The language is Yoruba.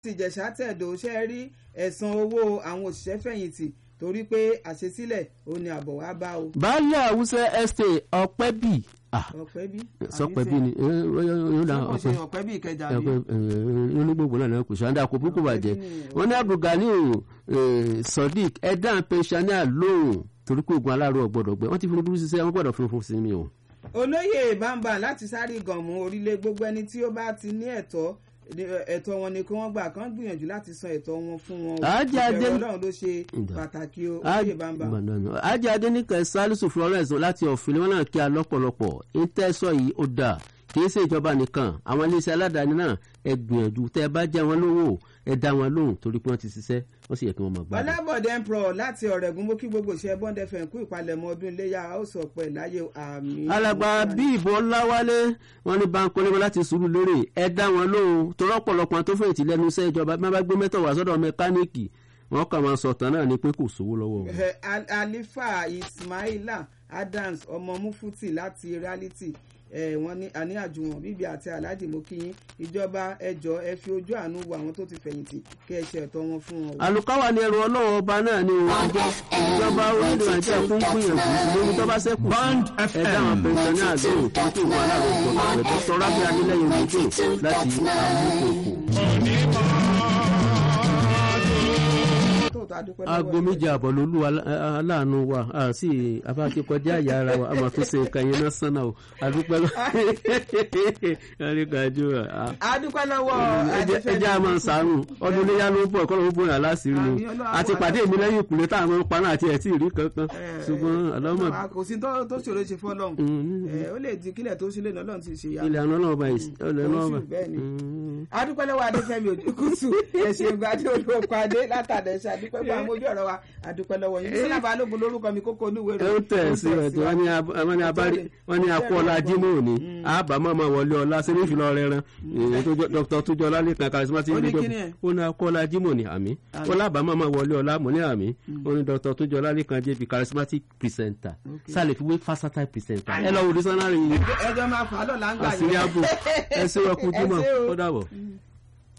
ìjẹ̀ṣà tẹ̀dọ̀ ṣe rí ẹ̀san owó àwọn òṣìṣẹ́ fẹ̀yìntì torí pé àṣesílẹ̀ ò ní àbọ̀ wá bá o. baálé àwùsẹ estate ọpẹ́bì ọ̀pẹ́ bí. sọpẹ́bì ni yóò dá ọ̀pẹ́ ọpẹ́ ọ̀pẹ́ bí ìkẹjà bí. onígbògbò náà náà kò sàǹdà kò burúkú bàjẹ́ wọn ní abdulgani sodiq ẹ̀dá pensioner lóhùn torí pé ogun aláàrọ̀ gbọ́dọ̀ gbẹ wọ́n ti fi burúkú ṣiṣẹ́ wọ́n gbọ́dọ̀ fi fún sinmi o. olóyè bàǹbà láti sáré gànmù orílẹ̀ gbogbo ẹni tí ó bá ti ní ẹ̀tọ́ ẹ̀tọ́ wọn ni kí wọ́n gbà kán gbìyànjú láti san ẹ̀tọ́ wọn fún wọn o Ajá Adé- ìbẹ̀rù ọlọ́run ló ṣe pàtàkì o olóyè bàǹbà. ajé adéníkẹ salisu florence láti ọ̀fìn wọn náà kí a lọ́pọ̀lọpọ̀ ìtẹ́sọ̀ yìí ó dà kì í ṣe ìjọba nìkan àwọn iléeṣẹ́ aládàáni náà ẹ gbìyànjú tẹ́ ẹ bá jẹ́ wọn lówó ẹ dá wọn lóhùn torí pé wọ́n ti ṣiṣẹ́ wọ́n sì yẹ kí wọ́n máa gbádùn. ọlábọ̀dé empro láti ọ̀rẹ́gun mú kí gbogbo ṣe bond fm kú ìpalẹ̀mọ́ ọdún iléyà ó sọ pé láyé àmì. alàgbà bí ìbọn láwálé wọn ní báńkì onímọ̀ láti sùúrù lérè ẹ dá wọn lóhùn torí ọ̀pọ̀lọpọ̀ tó fẹ̀yìntì lẹ́nu iṣẹ́ ìjọba bí wọ́n bá gbé mẹ́tọ̀ wá sọ́dọ̀ mẹkáníìkì wọ́n kàn máa sọ̀tàn náà ni pé kò sówó lọ́wọ́ wọn. Eh, Al- alifa ismaila adams ọmọ mufuti láti reality eh, wọ́n ní àní àjùwọ̀n bíbí àti alhaji mokiyin ìjọba ẹjọ́ ẹ fi ojú àánú wo àwọn tó ti fẹ̀yìntì kí ẹ ṣe ẹ̀tọ́ wọn fún wọn. o. àlùkáwà ni ẹrù ọlọ́run ọba náà ni o ìjọba orílẹ̀ nàìjíríà fún gbìyànjú lórí tó bá sẹ́kù ẹ̀dá àwọn pẹ̀sẹ̀ní àdéhùn tó kí wọn aláàrọ̀ gbọ̀ngàn rẹ̀ tó sọ rábẹ́ adélẹ́yìn méjì láti àmúkòkò. tóòtọ́ adúpẹ́ lọ́wọ́ aago yín. méje àbọ̀ lolú alá- aláàánú wa a sì afáàkẹ́kọjá àyà ara wa a máa tún ṣe nǹkan yẹn náà sánà o adúpẹ́ lọ́wọ́ ẹ̀ríkàjú adúpẹ́ lọ́wọ́ ẹjẹ́ a máa ń sàánù ọdún iléyà ló ń bọ̀ kọ́ ló ń bóyá láṣìírí Àmì ni Ọlọ́run àti àwọn pàdé mi lẹ́yìn ìkùlé táwọn ọmọ paná àti ẹ̀ tí ì rí kankan Eh, ṣùgbọ́n àlámọ̀ eh, kò sí tó tó ṣòro ṣe fọ́lọ́hún Mm. Eh, ó lè di kílẹ̀ tó sílẹ̀ náà lọ́run ti ṣe ya. ilẹ̀ àná náà bá yìí ilẹ̀ náà bá. Oṣù bẹ́ẹ̀ ni. adúpẹ́ lọ́wọ́ adéfẹ́mi òjòkútù ẹ̀sìn ìgbàdí olóko adé látàdẹ̀ṣe adúpẹ́ fún àwọn ojú ọ̀rọ̀ wa adúpẹ́ lọ́wọ́ yín sílẹ̀ balógun lórúkọ mi kókó olúwe ẹ ó tẹ̀ sí rẹ̀ tí wọ́n ní ab- wọ́n ní abárí wọ́n ní akú ọlá jimoh ní àbámọ́ máa wọlé ọlá sẹ́ni ìfìlọ rẹ̀ rán dr tujọ lálẹ́kan charismatic Ó ní leader kíni ẹ̀? ó ní akú ọlá jimoh ní àmì ó lábàámọ́ máa wọlé ọlá mọ̀ ní àmì ó ní dr tujọ lálẹ́kan jp charismatic presenter sálẹ̀ fi wé versatile presenter ẹ lọ wò ní sanari ẹjọ́ máa fà á lọ́la ń gbà àṣírí ààbò ẹ ṣe wọ́n kú Ẹ jimoh ṣé o. ó dàbọ̀.